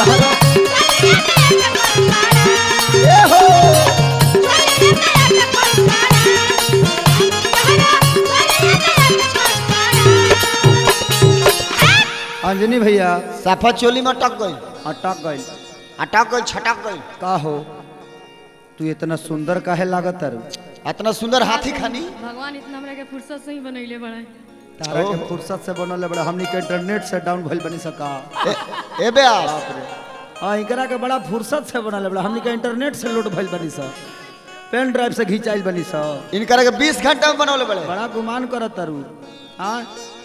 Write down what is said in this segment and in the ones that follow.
ए हो अंजनी भैया सफा चोली में अटक गई अटक गई अटक गई छटक गई का हो तू इतना सुंदर काहे लागत है इतना सुंदर हाथी खानी भगवान इतना हमरा के फुर्सत से ही बनैले बड़े तारा के फुर्सत से बनल बड़ा हमनी के इंटरनेट से डाउन भइल बनी सका ए, ए ब्यास बाप रे हाँ इकरा के बड़ा फुर्सत से बनल बड़ा हमनी के इंटरनेट से लोड भइल बनी सा पेन ड्राइव से घिंचाइल बनी सा इनकर के 20 घंटा में बनौले बड़े बड़ा गुमान करत तारू हाँ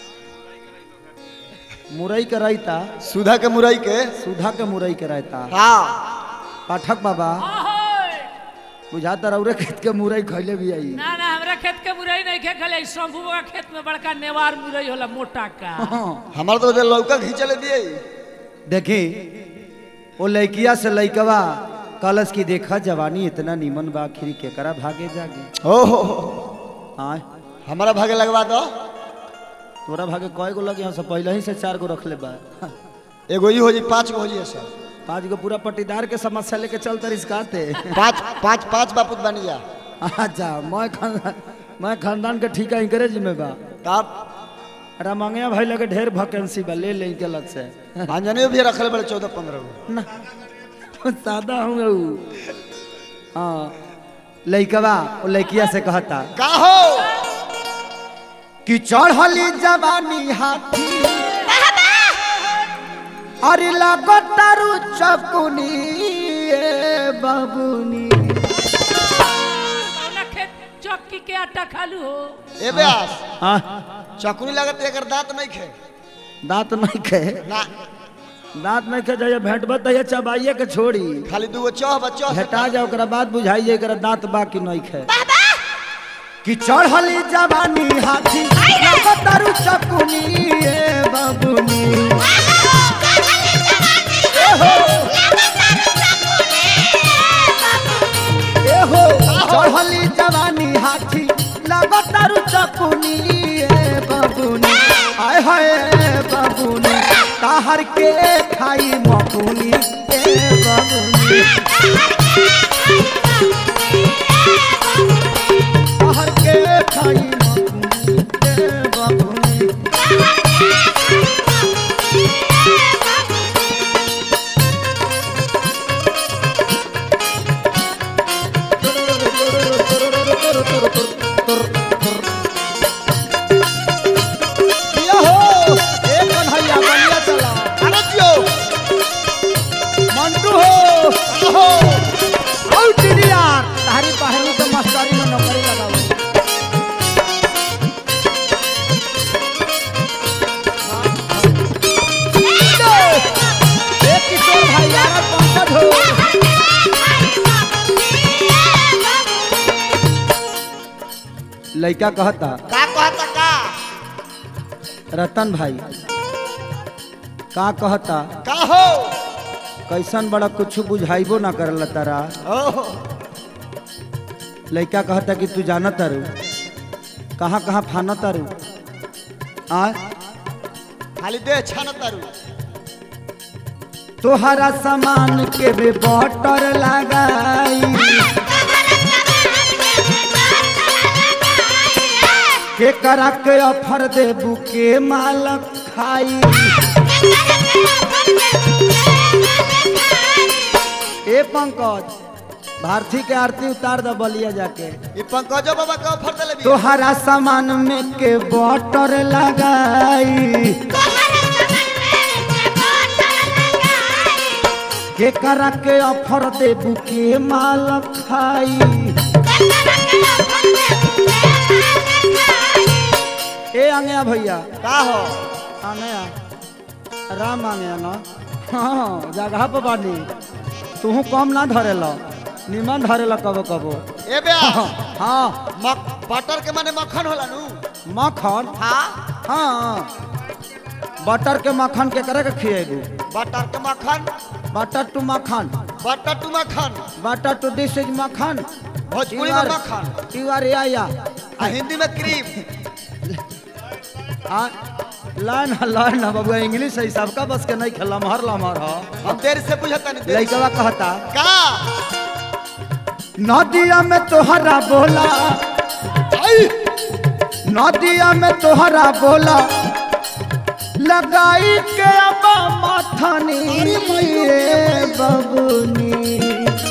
मुरई के रायता सुधा के मुरई के सुधा के मुरई के रायता हाँ पाठक बाबा बुझाता रौरे खेत के मुरई खैले भी आई ना ना हमरा खेत के मुरई नहीं खे खले शंभू का खेत में बड़का नेवार मुरई होला मोटा का हाँ। हमार तो उधर लौका घींचले दिए देखी वो लड़किया से लड़कवा कलश की देखा जवानी इतना नीमन बा आखिर केकरा भागे जागे ओ हो हो। हाँ हमारा भागे लगवा दो तोरा भागे कय गो लगे यहाँ से पहले ही से चार गो रख ले बा एगो ही हो जी पांच गो हो जी ऐसा पाँच गो पूरा पट्टीदार के समस्या लेके चलते रिस्काते पांच पांच पांच बापुत बनी जा अच्छा मैं खानदान मैं खानदान के ठीका इंकरेज में बा तब रामंगिया भाई लगे ढेर वैकेंसी बा ले ले के लग से अंजनी भी रखले बड़े चौदह पंद्रह गो ना तो सादा हूँ ऊ हाँ लइकवा वो लइकिया से कहता का हो कि चढ़ली जवानी हाथी अरे लागो तारू चकुनी ए बाबुनी कौना खेत चक्की के आटा खालू हो ए ब्यास हाँ चकुनी लगत एकर दांत नहीं खे दांत नहीं खे ना दांत नहीं खे जाइए भेंटब तैया चबाइए के छोड़ी खाली दूगो चौह बच्चो भेटा जाए ओकरा बाद बुझाई जाए एकरा दांत बाकी नहीं खे कि चढ़ली जवानी हाथी लागो तारू चकुनी ए बाबुनी ए हो चढ़ली जवानी हाथी लागो तारू चकुनी ए बाबुनी आय हाय बाबुनी ताहर के खाई मकुनी ए बाबुनी ताहर के खाई मकुनी ए बाबुनी किया हो ए कन्हैया बनिया चला अरे जियो मंटू हो हो औ टिडिया तारी पहलू के मास्टरी में नौकरी लगाओ ए किशोर भाई यार पंकज हो लइका कहता का कहता का रतन भाई का कहता का हो कैसन बड़ा कुछ बुझाइबो ना करल तारा ओहो लइका कहता कि तू जाना तारू कहाँ कहाँ फाना तारू आ खाली दे छान तारू तोहरा सामान के बे बटर लगाई के करा के ऑफर देबू के माल खाई ए पंकज भारती के आरती उतार द बलिया जाके ई पंकजो बाबा का ऑफर देले भी तोहरा सामान में के बटर लगाई के करा के ऑफर देबू के माल खाई ए आंगया भैया का हो आंगया राम आंगया ना हाँ जगह पर बानी तू कम ना धरेला निमन धरेला कबो कबो ए बे हाँ मक बटर के माने मक्खन होला नु मक्खन हां हाँ बटर के मक्खन के करे के खिएबू बटर के मक्खन बटर टू मक्खन बटर टू मक्खन बटर टू दिस इज मक्खन भोजपुरी में मक्खन यू आर या या आ हिंदी में क्रीम आ लाइन लाइन ना बबुआ इंग्लिश है सबका बस के नहीं खेला लमहर लमहर हो हम देर से बुझता नहीं देर से। लइकवा कहता का नदिया में तोहरा बोला नदिया में तोहरा बोला लगाई के अब माथनी रे बबुनी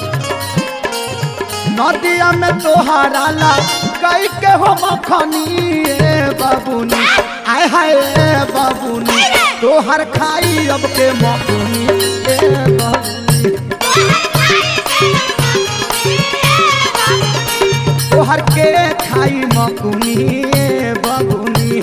नदिया में तोहरा लगाई के हो मखनी रे बबुनी आय हाय रे बबुनी तोहर खाई अब के मखनी रे बबुनी तोहर के खाई मकुनी बबुनी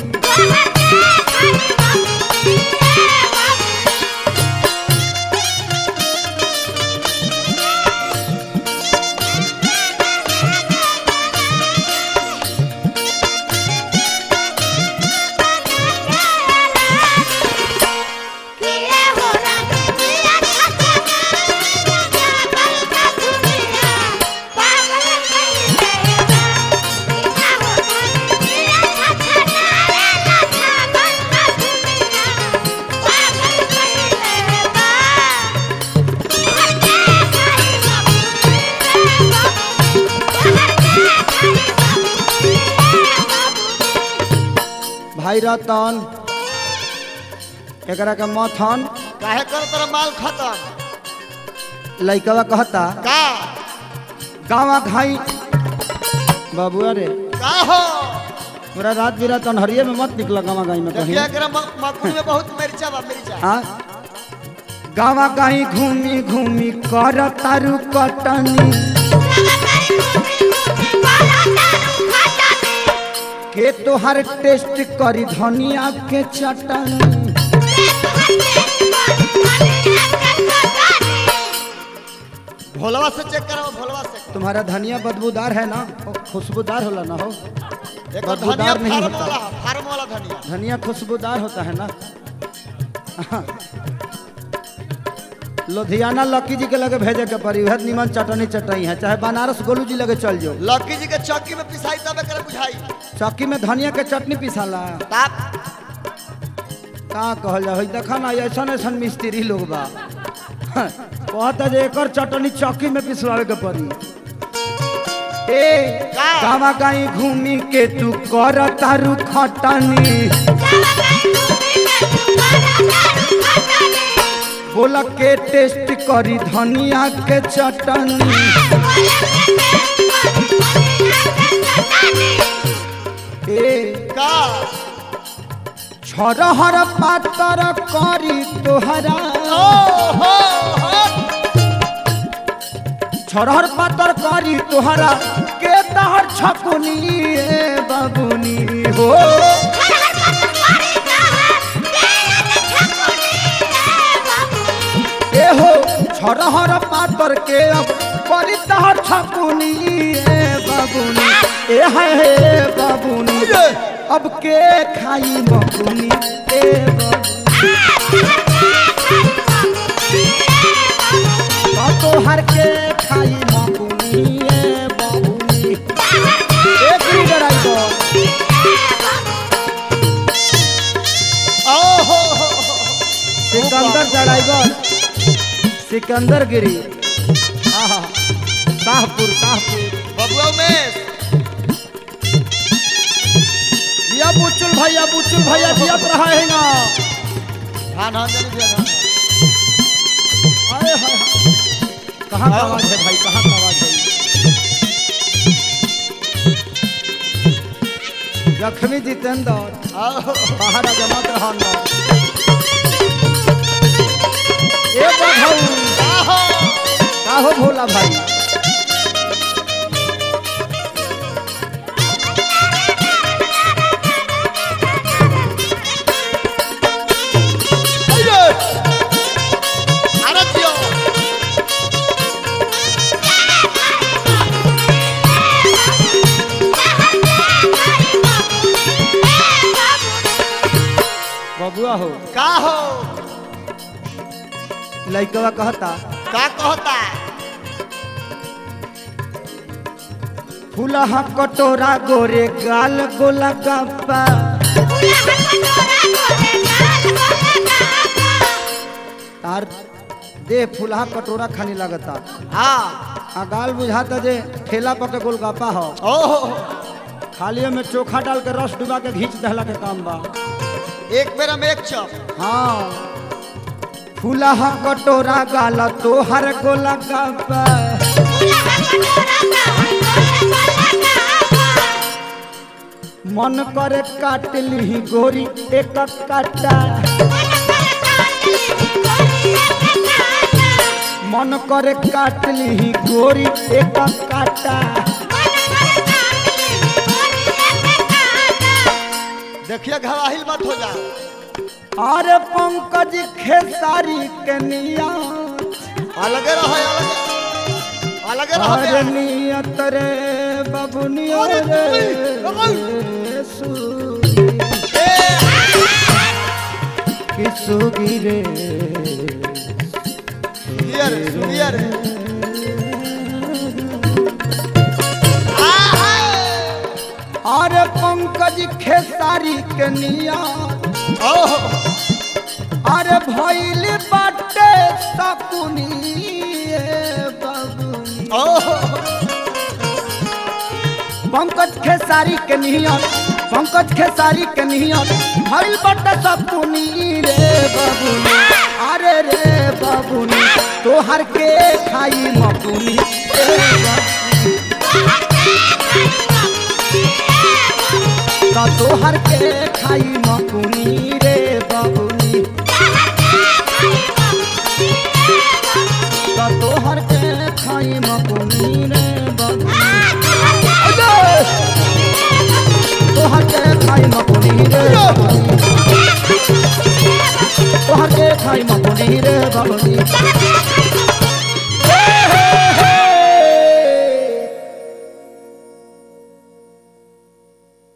भाई रतन एकरा के मथन काहे कर तेरा माल खत्म लइकवा कहता का गावा खाई बाबुआ रे का हो पूरा रात बिरात अनहरिये में मत निकला गावा गाई में कहीं देखिए एकरा म- मकुनी में बहुत मिर्चा बा मिर्चा हाँ गावा गाई घूमी घूमी कर तारू कटनी के तोहर टेस्ट करी धनिया के चटनी भोलवा से चेक करो भोलवा से तुम्हारा धनिया बदबूदार है ना हो, खुशबूदार होला ना हो एक बदबूदार धनिया नहीं फार्म होता। वाला फार्म वाला धनिया धनिया खुशबूदार होता है ना लुधियाना लक्की जी के लगे भेजे के पड़ी उहे निमन चटनी चटनी है चाहे बनारस गोलू जी लगे चल जाओ लक्की जी के चक्की में पिसाई तब एकरा बुझाई चक्की में धनिया के चटनी पिसाला ताप का कहल जा देखा ना ऐसा ऐसा मिस्त्री लोग बा कहता जे एकर चटनी चक्की में पिसवावे के पड़ी ए का? गावा गाई घूमी के तू कर तारू खटनी बोला के टेस्ट करी धनिया के चटनी ए का छरहर पातर करी तोहरा ओ हो हो छरहर पातर करी तोहरा के तहर छकुनी ए बबुनी हो ए हो छरहर पातर के अब करी तहर छकुनी ए बबुनी ए है हे बबुनी अब के खाई बबुनी ए बबुनी तोहर के खाई बबुनी ए बबुनी एक ही ड्राइवर ओ हो हो हो। सिकंदर ड्राइवर सिकंदर गिरी आहा शाहपुर शाहपुर बबुआ उमेश दिया बुचुल भैया बुचुल भैया दिया रहा है ना हाँ हाँ जल्दी दिया हाँ अरे हाय हाय कहाँ का आवाज है भाई कहाँ का आवाज है जखमी जितेंद्र आओ बाहर आ जमात रहा अंदर ए बधाऊ का हो का हो भोला भाई अरे अरे दियो बबुआ हो का हो लइकवा कहता का कहता फूलहा कटोरा गोरे गाल गोला गप्पा Thank you. तार देह फुलहा कटोरा खानी लगता हाँ आ गाल बुझाता जे ठेला पर के गोलगप्पा हो ओहो खाली में चोखा डाल के रस डुबा के घींच दहला के काम बा एक बेर में एक चप हाँ फुलहा कटोरा गाल तोहर गोलगप्पा मन करे काट ली गोरी एक काटा मन करे काट ली गोरी एक काटा देखिए घराहिल मत हो जा अरे पंकज खेसारी के निया अलगे रहो अलगे अलगे रहो अरे बे। नियत रे बबुनिया अरे रे तुम्हें, सुगी ए, कि सुगी रे सुनियर सुनियर आहा! अरे पंकज खेसारी के निया ओहो अरे भैल बाटे सकुनी बबुनी ओहो पंकज खेसारी के नियत पंकज खेसारी के नियत भइल बट सपुनी रे बबुनी अरे रे बबुनी तोहर के खाई मकुनी रे बबुनी। त तोहर के खाई मकुनी रे बबुनी त तोहर के खाई मकुनी रे बबुनी अरे! तोहर के खाई मकुनी रे बबुनी तोहर के खाई मकुनी रे बबुनी